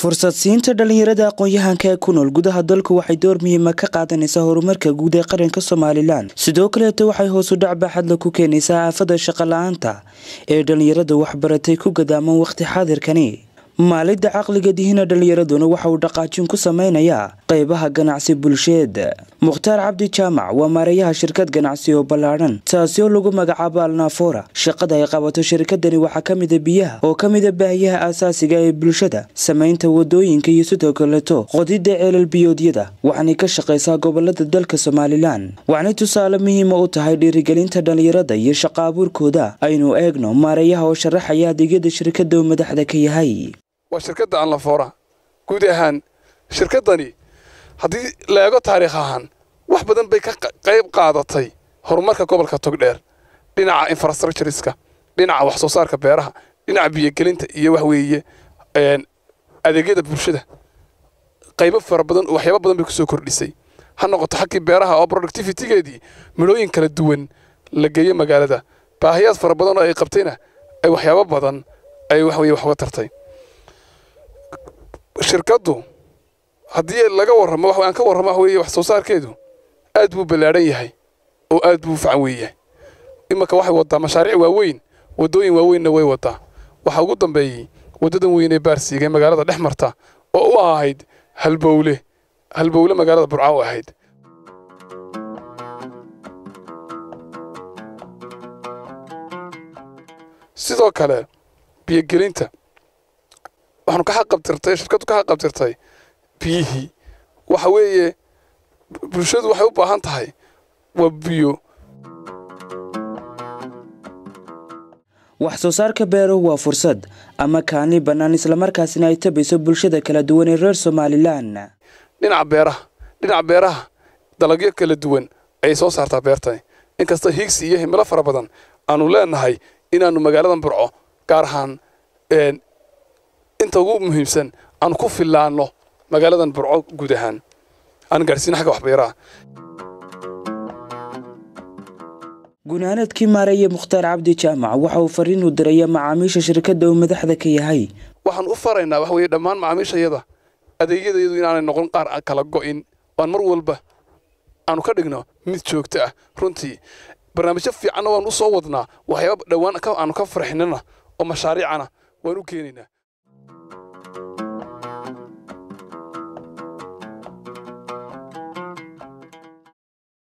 fursad siinta dhallinyarada aqoon-yahanka ee ku nool gudaha dalku waxay door muhiima ka qaadanaysaa horumarka guud ee qaranka somalilan sidoo kaleeta waxay hoosu dhac baaxadla ku keenaysaa aafada shaqo la-aanta ee dhallinyarada waxbaratay ku gadaaman wakhti xaadirkani maalidda caqliga dihina dhallinyaraduna waxa uu dhaqaajin ku sameynayaa qeybaha ganacsi bulsheed mukhtaar cabdi jaamac waa maareeyaha shirkad ganacsi oo ballaadhan taasi oo lagu magacaabo alnaafora shaqada ay qabato shirkadani waxaa ka mida biyaha oo ka mida baahiyaha aasaasiga ee bulshada samaynta wadooyinka iyo sidoo kaleeto qodidda ceelal biyoodyada waxaanay ka shaqaysaa gobolada dalka somalilan waxaanay tusaale muhiima u tahay dhiirigelinta dhallinyarada iyo shaqo abuurkooda aynu eegno maareeyaha oo sharaxaya adeegyada shirkada uu madaxda ka yahay waa shirkadda anlafoora guud ahaan shirkaddani haddii la eego taariikh ahaan wax badan bay ka qayb qaadatay horumarka gobolka togdheer dhinaca infrastructureska dhinaca wax soo saarka beeraha dhinaca biyogelinta iyo wax weeye adeegyada bulshada qaybo fara badan waxyaaba badan bay kusoo kordhisay ha noqoto xaggii beeraha oo productivitygeedii midhooyin kala duwan la geeyo magaalada baahiyaad fara badan oo ay qabtayna ay waxyaabo badan ay wax weye wax uga tartay shirkaddu haddii laga warramo aan ka warramo wax weeye wax soo saarkeedu aad buu ballaadhan yahay oo aad buu facan weeyahay imanka waxay waddaa mashaariic waaweyn waddooyin waaweynna way waddaa waxaa ugu dambeeyey waddadan weyn ee baarsiiga ee magaalada dhex marta oo u ahayd halbowle halbowle magaalada burca u ahayd sidoo kale biyogelinta waxaanu ka xaqabtirtay shirkaddu ka xaqabtirtay biyihii waxa weeye bulshadu waxay u baahan tahay waa biyo wax soo saarka beeruhu waa fursad ama kaani bannaan islamarkaasina ay tabayso bulshada kala duwan ee reer somalilan dhinaca beeraha dhinaca beeraha dalagyo kala duwan ayay soo saartaa beertani inkasta higsi iyo himilo fara badan aanu leenahay inaannu magaaladan burco gaar ahaan inta ugu muhiimsan aanu ku fillaanno magaaladan burco guud ahaan aan gaadhsiina xagga waxbeeraha gunaanadkii maareeye mukhtaar cabdi jaamac waxa uu fariin u diraya macaamiisha shirkadda uu madaxda ka yahay waxaan u faraynaa wax weeye dhammaan macaamiishayada adeegyadayadu inaanay noqon qaar kala go'in waan mar walba aanu ka dhigno mid joogto ah runtii barnaamijyo fiicanna waan u soo wadnaa waxyaaba dhowaan aanu ka farxinana oo mashaariicana waan u keenaynaa